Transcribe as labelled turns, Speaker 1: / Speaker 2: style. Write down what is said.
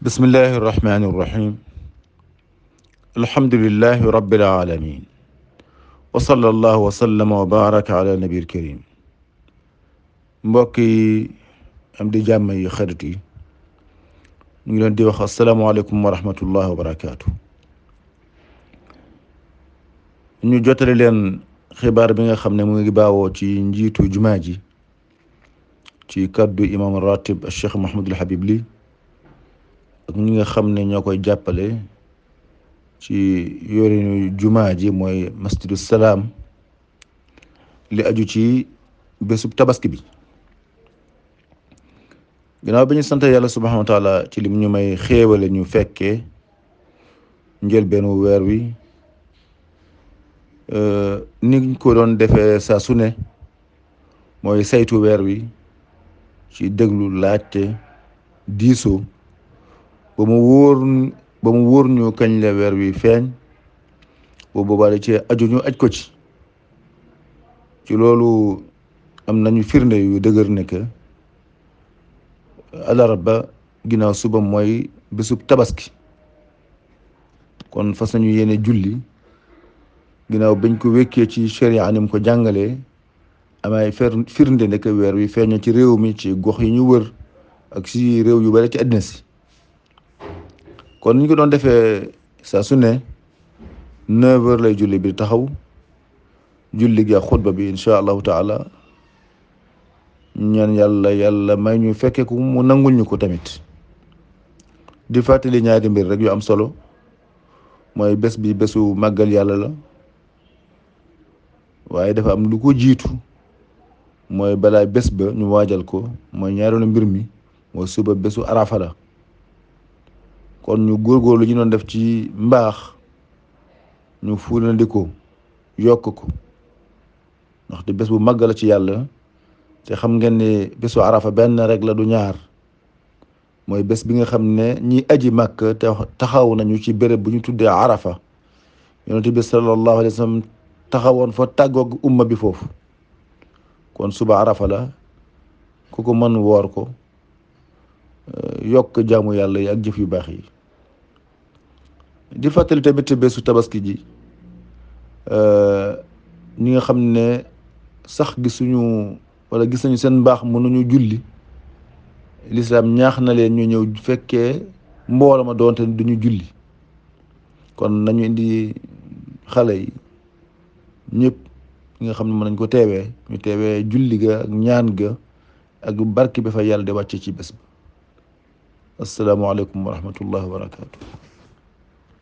Speaker 1: bismillahi irrahmani irrahim alhamdulilahi rabbil alamin wa sallallahu wa sallama wa baraka ala nabiil karim mbokk yi am di jàmm yi xarit yi ñu ngi leen di wax asalaamualeykum wa rahmatullahi wa barakaatu ñu jotale leen xibaar bi nga xam ne mu ngi baawoo ci njiitu jumaa ji ci kaddu imam ratib cheikh Mahamadul Habib Ly ak ñi nga xam ne ñoo koy jàppale ci yorinu jumaa ji mooy masjidu salaam li aju ci bésub tabaski bi ginnaaw bi ñu sant yàlla subhanahu wa taala ci lim ñu may xéewale ñu fekkee njëlbeenu weer wi ni ko doon defee saa su ne mooy saytu weer wi ci déglu laajte diisoo ba mu wóor ba mu wóor ñu kañ la weer wi feeñ boobu boobaa da ci aju ñu aj ko ci ci loolu am nañu firnde yu dëgër ne que alarba ginnaaw suba mooy bésub tabaski kon fas nañu yéene julli ginnaaw bañ ko wékkee ci sharia ni mu ko jàngalee amay fer firnde ne que weer wi feeñ ci réew mi ci gox yi ñu wër ak si réew yu bari ci àddina si kon ni ñu ko doon defee saa su ne neuf heures lay julli bi taxaw julli gi ak xutba bi incha allahu taala ñaan yàlla yàlla may ñu fekke ko mu nangul ñu ko tamit di fàttali ñaari mbir rek yu am solo mooy bés bi bésu màggal yàlla la waaye dafa am lu ko jiitu mooy balaa bés ba ñu waajal ko mooy ñaareelu mbir mi mooy suba bésu arafa la kon ñu góorgóorlu ñu doon def ci mbaax ñu fuulandi ko yokk ko ndaxte bés bu màgg la ci yàlla te xam ngeen ne bésu arafa benn rek la du ñaar mooy bés bi nga xam ne ñi aji màkk te taxaw nañu ci béréb bu ñu tuddee arafa yonent bi sallallahu alayhi wa sallam taxawoon fa tàggoog umma bi foofu kon suba arafa la ku ko mën woor ko yokk jaamu yàlla yi ak jëf yu baax yi di fàttali tamit bésu tabaski ji ñi nga xam ne sax gisuñu wala gis nañu seen mbaax mënuñu julli lislaam ñaax na leen ñu ñëw fekkee mbooloo ma doonte duñu julli kon nañu indi xale yi ñëpp ñi nga xam ne mën nañ ko teewee ñu teewee julli ga ak ñaan ga ak barke bi fa yàlla di wàcce ci bés ba assalaamu aleykum wa rahmatullahi wa barakatuh